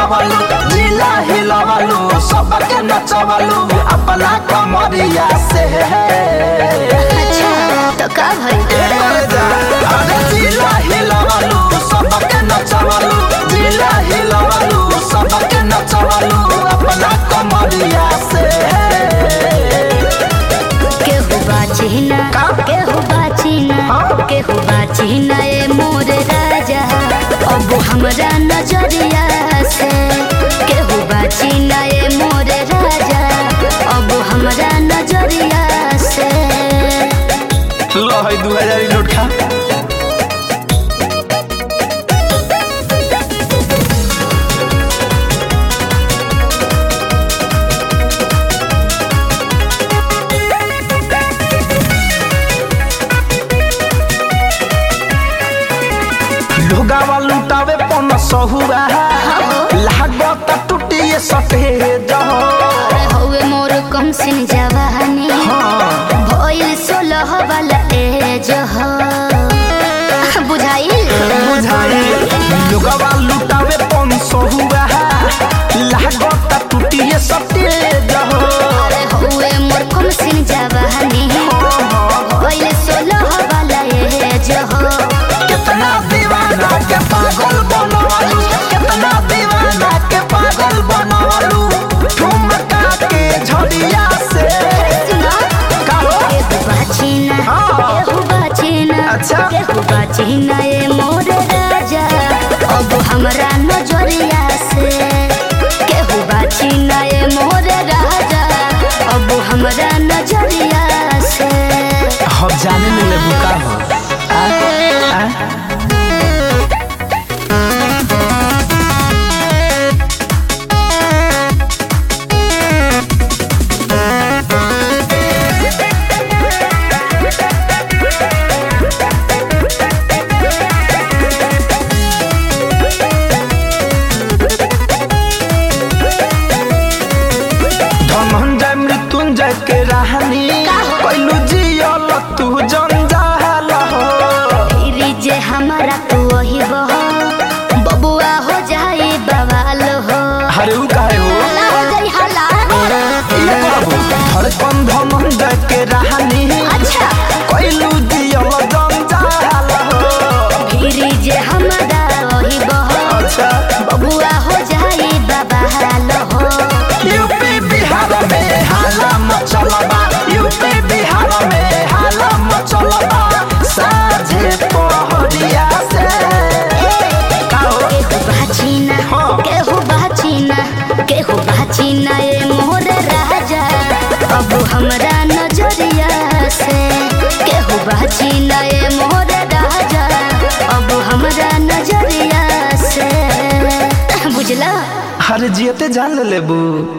बनवलू जिला हिलवलू सबके नचवलू अपना कमरिया से अच्छा तो का भइल अरे जिला हिलवलू सबके नचवलू जिला हिलवलू सबके नचवलू अपना कमरिया से केहू बाची ना का? केहू बाची ना हाँ? केहू बाची ना ए मोर राजा अब हमरा नजरिया से केहू बाची ना ए मोर राजा अब हमरा नजरिया से लो है दू हजार नोट खा लोगावा लुटावे पन सहुआ लागत टूटिए सटे जहो अरे हौवे मोर कम सिन जवानी भइल सोलह वाला एज हो बुझाइल बुझाई लोगावा लुटावे पन सहुआ लागत टूटिए सटे जहो अरे हौवे मोर कम सिन जवानी भइल सोलह वाला एज हो कितना दीवाना के पागल बनवालू कितना दीवाना के पागल बनवालू ठुमका के झड़िया से सुना कहो केहू बाचीना हाँ। केहू बाचीना अच्छा। केहू बाचीना ए मोर राजा अब हमरा नजरिया से केहू बाचीना ए मोर राजा अब हमरा नजरिया से हम जाने में ले बुका हो आ, आ? धनंजय मृत्युंजय के राहनी कैलू जियल तू जंजाल हो फिर जे हमारा तू वही बहो बबुआ हो जाए बवाल हो अरे उ काहे हो हला हो जाई हला ये बाबू धड़कन धनंजय के राहनी अच्छा कैलू जियल जंजाल हो फिर जे हमारा वही बहो अच्छा बबुआ हो जाए बवाल हो यूपी बिहार में हाला मचलबा यूपी बिहार में हाला मचलबा साझे पहरिया से काहो केहू बाचीना हाँ। केहू बाचीना केहू बाचीना ए मोर राजा अब हमरा नजरिया से केहू बाचीना ए मोर राजा अब हमरा नजरिया से बुझला हर जियते जान ले लेबू